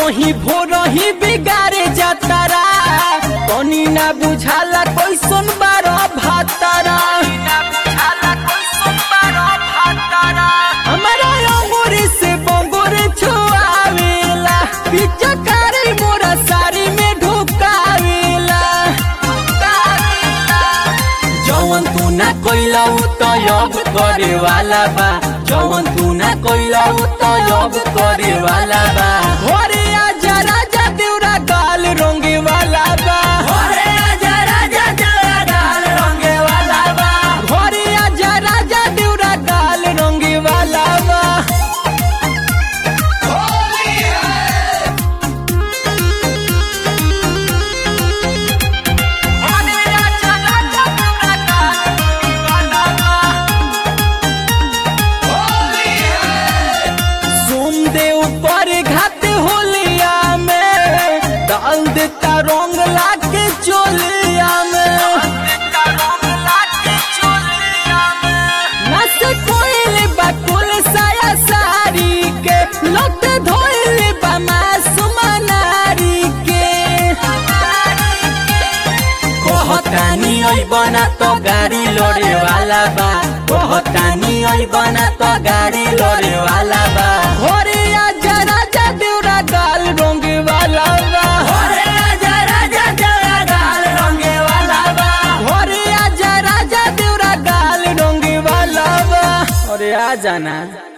ही भोर ही बिगाड़े जातारा तनी ना बुझाला कैसन बारो भातारा हमारा अंगूरी से बंगूरी छुआवेला पिचकारी मोरा साड़ी में ढुकावेला जवन तू ना कोइला उ तो अब करे वाला बा जवन तू ना कोइला उ तो अब करे वाला बा घरे आजा राजा देवरा गाल रंगे वाला बा घरे आजा राजा देवरा गाल रंगे वाला बा घरे आजा राजा देवरा गाल रंगे वाला बा घरे आजा राजा देवरा गाल रंगे वाला बा सोमदेव पर घाट होलिया में डाल देता रंग लाके चोलिया में नस कोइल बकुल साया सारी के लट धोइल बा मासूम नारी के कहतानी ओइ बना तो गाड़ी लड़े वाला बा कहतानी ओइ बना तो गाड़ी लड़े वाला बा घरे आजा राजा देवरा गाल रंगे वाला बा घरे आजा राजा देवरा गाल रंगे वाला बा घरे आजा राजा देवरा गाल रंगे वाला बा अरे आ जाना